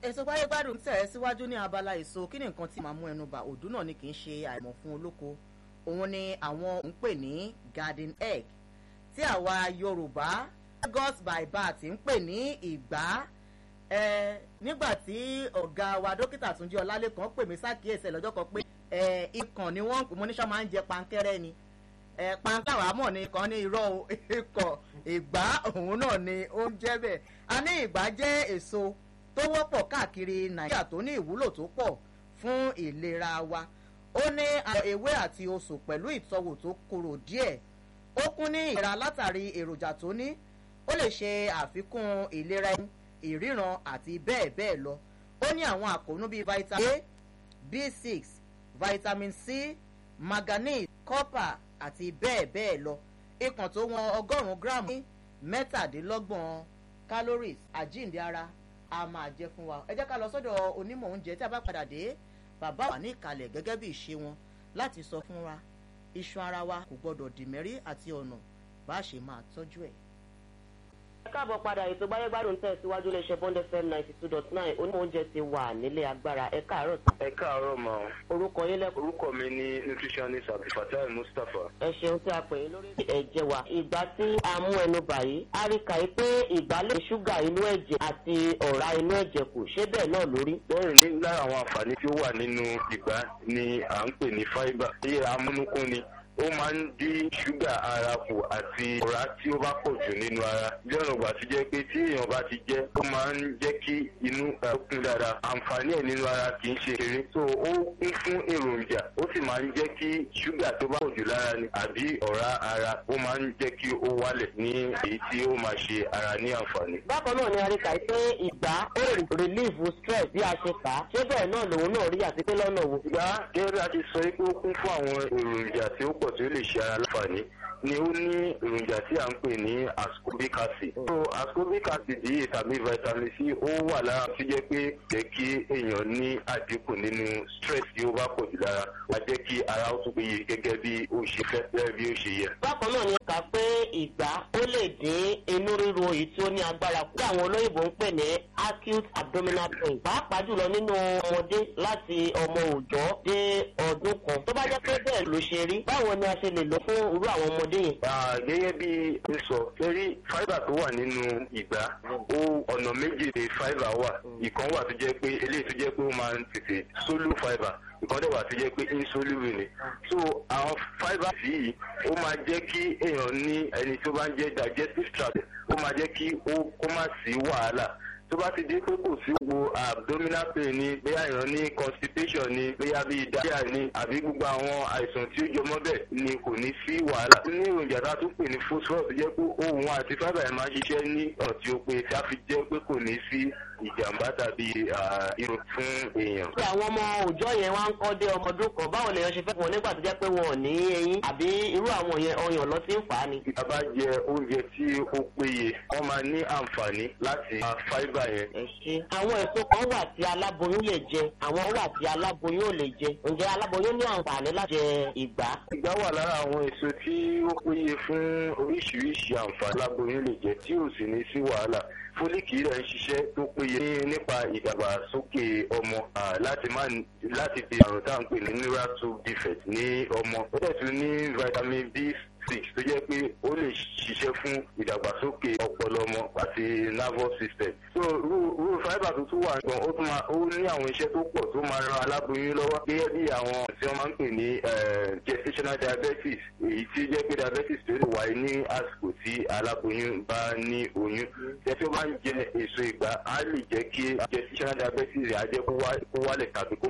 èso gbáyégbádùn tẹ̀ ẹ́ síwájú ní abala èso kí ni nǹkan tí màá mú ẹnu bà òdú náà ni kì í ṣe àìmọ̀ fún olóko òun ni àwọn ń pè ní garden egg tí àwa yorùbá lagos by bat ń pè ní ìgbá ẹ nígbà tí ọ̀gá wa dókítà túnjí ọlálẹ́kan pè mí sákìyèsí ẹ̀ lọ́jọ́ kan pé ẹ ikàn ni wọ́n ń pè mo níṣọ́ máa ń jẹ pankẹ́rẹ́ ni ẹ pankẹ́rẹ́ àmọ́ ni kan ní irọ́ ikọ̀ ìgbá òun náà ni ó ń jẹ́ bẹ́ẹ̀ a ní ìgbá jẹ́ èso tó wọ́pọ̀ káàkiri nàìjíríà tó ní ìwúlò tó pọ̀ fún ìlera wa ó ní àwọn ewé àti oṣù pẹ̀lú ìtọ́wò tó korò díẹ̀ ó kún ní ìlera látàrí èròjà tó ní ó lè ṣe àfikún ìlera ẹnu ìríran àti bẹ́ẹ̀ bẹ́ẹ̀ lọ ó ní àwọn àkóónú bíi vitamin a b six vitamin c manganese copper àti bẹ́ẹ̀ bẹ́ẹ̀ lọ ikàn tó wọn ọgọ́rùn-ún gíráàmù ní mẹ́tàdínlọ́gbọ̀n calories àjíǹde ara a máa jẹ fún wa ẹ jẹ́ ká lọ sọ́dọ̀ onímọ̀ oúnjẹ tí a bá padà dé bàbá wà ní ìkàlẹ̀ gẹ́gẹ́ bí ìṣe wọn láti sọ fún wa iṣan ara wa kò gbọ́dọ̀ dìmẹ́rí àti ọ̀nà bá a ṣe máa tọ́jú ẹ̀ ẹ káàbọ̀ padà ètò gbáyégbádùn tẹ̀ síwájú iléeṣẹ́ bond fm ninety two dot nine onímọ̀ oúnjẹ ti wà nílé agbára ẹ káàárọ̀ sí. ẹ káàárọ̀ mọ́ orúkọ yín lẹ́kọ̀ọ́. orúkọ mi ní nutritionist abdulfatai mustapha. ẹ ṣeun tí a pè é lórí ẹ̀jẹ̀ wa ìgbà tí a mú ẹnu báyìí a rí kàí pé ìgbà lè ṣúgà inú ẹ̀jẹ̀ àti ọ̀rá inú ẹ̀jẹ̀ kù ṣé bẹ́ẹ̀ náà lórí. bẹ́ẹ̀ ni lára àwọn àǹfààní tí ó wà nínú ìgbá ni à ń pè ní fibre tí amúnúkún ni ó máa ń dín ṣúgà ara kù àti ọ̀rá tí ó bá pọ̀ jù nínú ara bí ọ̀nà ìgbà tí jẹ́ pé tí èèyàn bá ti jẹ́ ó máa ń jẹ́ kí inú kún dáadáa àǹfààní ẹ̀ nínú ara kì í ṣe eré so ó kún fún èròjà ó sì máa ń jẹ́ kí ṣúgà tó bá pọ̀ jù lára ni àbí ọ̀rá ara ó máa ń jẹ́ kí ó wálẹ̀ ní èyí tí ó máa ṣe ara ní àǹfààní. bákan náà ni a rí kàí pé ìgbà ó lè relieve stress bí a ṣe kà á ṣé bẹ́ẹ̀ náà lòun náà rí àti pé lọ́nà wo. ìgbà gẹ́gẹ́ bí a ti sọ pé ó kún fún àwọn èròjà tí ó pọ̀ tí ó lè ṣe ara láǹfààní ni ó ní èròjà tí à ń pè ní ascorbic acid. so ascorbic acid yìí tàbí vitamin c ó wà lára tó jẹ́ pé jẹ́ kí èèyàn ní àdínkù nínú stress tí ó bá pọ̀ jù lára wá jẹ́ kí ara ó tún péye gẹ́gẹ́ bí ó ṣe fẹ́ gẹ́gẹ́ bí ó ṣe yẹ. bákan náà ni kà pé ìgbà ó lè dín inú ríro èyí tí ó ní agbára kú. tí àwọn olóyìnbó ń pè ní acute abdominal pain. pàápàá jùlọ nínú ọmọdé láti ọmọ òòjọ́ dé ọdún kan. tó bá jẹ́ pé bẹ́ẹ̀ ló ṣe rí báwo ni a ṣe lè lò fún irú àwọn ọmọdé yẹn. gẹ́gẹ́ bí n sọ torí fibre tó wà nínú ìgbà ó ọ̀nà méjì ni fibre wà ìkan wà tó jẹ́ pé eléyìí tó jẹ́ pé ó máa ń tètè sólú fibre ìkan dẹ̀ wà tó jẹ́ pé insoluble ni so àwọn fibre yìí ó máa jẹ́ kí èèyàn ní ẹni tó bá ń jẹ́ digestive tract ó máa jẹ́ kí ó kó má sí wàhálà tó bá ti di pé kò sí gbogbo abdominal pain ni bóyá èèyàn ní constipation ni bóyá bíi diarrhea ni àbí gbogbo àwọn àìsàn tí ó jọmọ́ bẹ́ẹ̀ ni kò ní sí wàhálà. ní èròjà tá a tún pè ní phosphorus jẹ́ pé ohun àti fibre ẹ̀ máa ń ṣiṣẹ́ ní ọ̀nà tí ó pé tí a fi jẹ́ pé kò ní sí ìjàmbá tàbí irun fún èèyàn. ṣé àwọn ọmọ òòjọ́ yẹn wá ń kọ́ dé ọmọ ọdún kan báwo lèèyàn ṣe fẹ́ fún wọn nígbà tó jẹ́ pé wọn ò ní eyín àbí irú àwọn yẹn ọyàn lọ sí ń fà á ni. bí a bá jẹ oúnjẹ tí ó péye wọ́n máa ní àǹfààní láti máa fibre yẹn. ẹ ṣe àwọn èso kan wà tí aláboyún lè jẹ àwọn wà tí aláboyún ò lè jẹ ǹjẹ́ aláboyún ní àǹfààní láti jẹ ìgbá. ìgbá wà lára àwọn èso tí ó péye fún oríṣiríṣi àǹfààní aláboyún lè jẹ tí ò sì ní sí wàhálà fólíkì rẹ̀ ń ṣiṣẹ́ tó péye nípa ìdàgbàsókè ọmọ láti má láti di àrùn tá à ń pè ní neural tube defect ní ọmọ ó dẹ̀ tún ní vitamin b six tó jẹ́ pé ó lè ṣiṣẹ́ fún ìdàgbàsókè ọpọlọ ọmọ àti nervous system. so rúrú fibre tó tún wà gan ó tún máa ó ní àwọn iṣẹ́ tó pọ̀ tó máa ran aláboyún lọ́wọ́ gẹ́gẹ́ bí àwọn tí wọ́n máa ń pè ní gestational diabetes èyí tí jẹ́ pé diabetes tó lè wáyé ní àsìkò tí aláboyún bá ní oyún. jẹ́ tí ó bá ń jẹ èso ìgbà á lè jẹ́ kí gestational diabetes rẹ̀ á jẹ́ kó wálẹ̀ tàbí kó